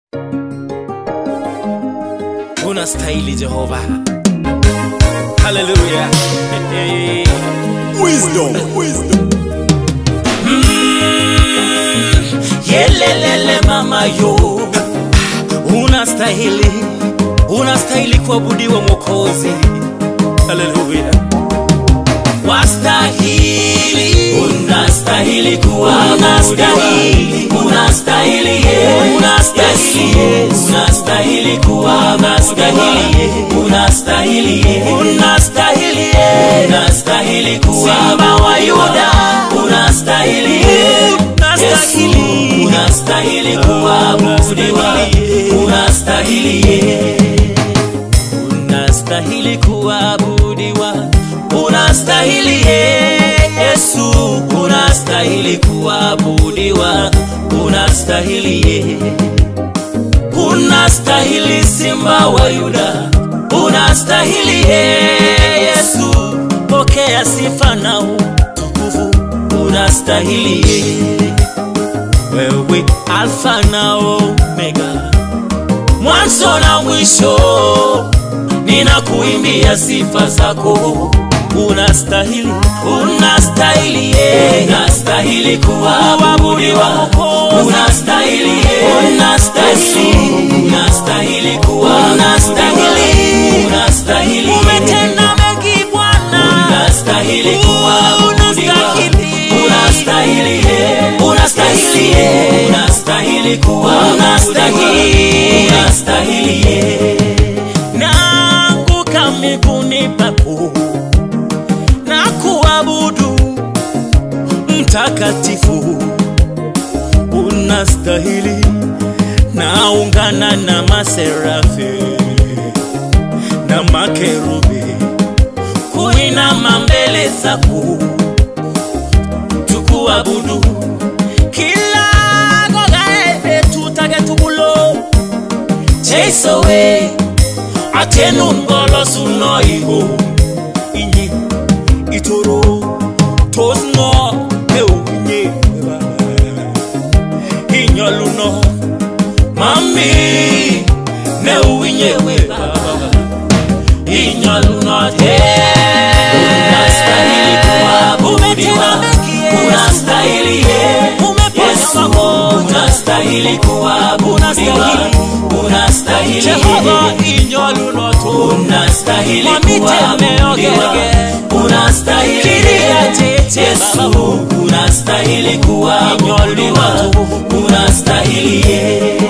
unastahili Jehova. Haleluya. Wisdom, wisdom. Yelelele mama yo, unastahili, unastahili kuabudiwa Mwokozi. Haleluya. Wastahili, unastahili kuabudiwa, unastahili, unastahili, unastahili kuabudiwa, unastahili, unastahili, unastahili Simba wa Yuda, unastahili, unastahili, unastahili kuabudiwa, unastahili unastahili kuabudiwa, unastahili Yesu, unastahili kuabudiwa, unastahili unastahili Simba wa Yuda, unastahili Yesu, pokea sifa na utukufu, unastahili wewe, Alfa na Omega, mwanzo na mwisho ninakuimbia sifa zako unastahili unastahili yeah. unastahili kuabudiwa unastahili yeah. unastahili unastahili unastahili unastahili umetenda mengi Bwana unastahili kuabudiwa unastahili yeah. unastahili yeah. unastahili kuabudiwa unastahili yeah naanguka miguuni pako na kuabudu mtakatifu, unastahili. Naungana na maserafi na makerubi kuinama mbele zako tukuabudu kila gogae tutagetubulo cheisowe atenun ngolosuno iho inye itoro tosno eunye inyoluno mami neuinye we baba inyoluno te unastahili kuabudiwa unastahili Yesu unastahili kuabudiwa unastahili Jehova inyoluno tu unastahili kuabudiwa unastahili Yesu unastahili kuabudiwa unastahili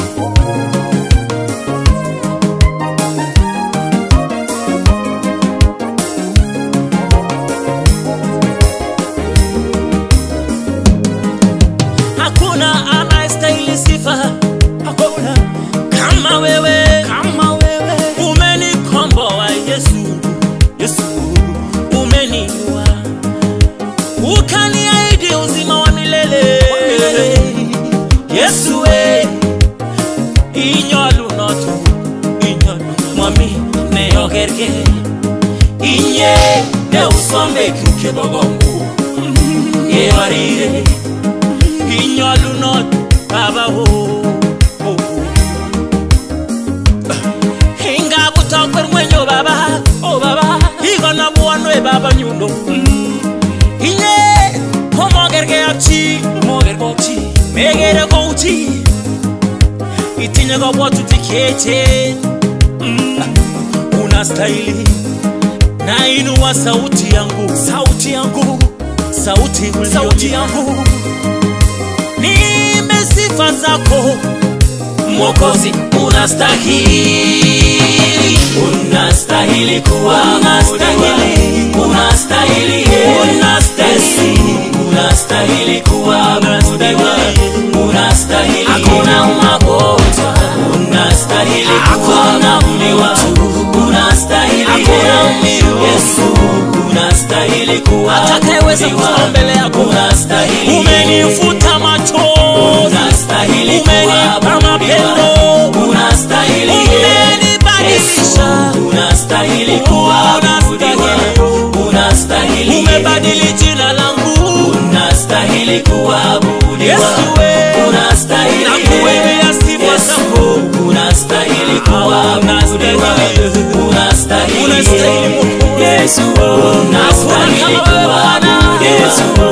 hakuna anayestahili sifa hakuna kama wewe kama wewe umenikomboa Yesu Yesu umeniua ukaniahidi uzima wa milele Yesu we inyolunotu inyolu mwami neyogerge inye neusombe kukebogongu yewarire inyolunot babawo ingabutokwer ngwenyo baba o baba igona buwanwe baba nyundo inye homogerge ak chi mogerge ak chi megere kou chi itinye kabwatutik cheechen Mm. unastahili nainua sauti yangu sauti yangu sauti sauti yangu niimbe sifa zako Mwokozi, unastahili, unastahili kuabudiwa, unastahili, unastahili, unastahili kuabudiwa, unastahili, hakuna magonjwa, unastahili kuabudiwa, unastahili, hakuna Yesu, unastahili kuabudiwa, atakayeweza kusimama mbele yako, unastahili, umenifuta machozi, unastahili umenipa mapendo, unastahili, umenibadilisha, unastahili kuabudiwa, unastahili, umebadili jina langu, unastahili kuabudiwa, Yesu we, unastahili, nakuimbia sifa zangu unastahili Mungu. Yesu unastahili Hakuna kama wewe Bwana. kuabudu. Yesu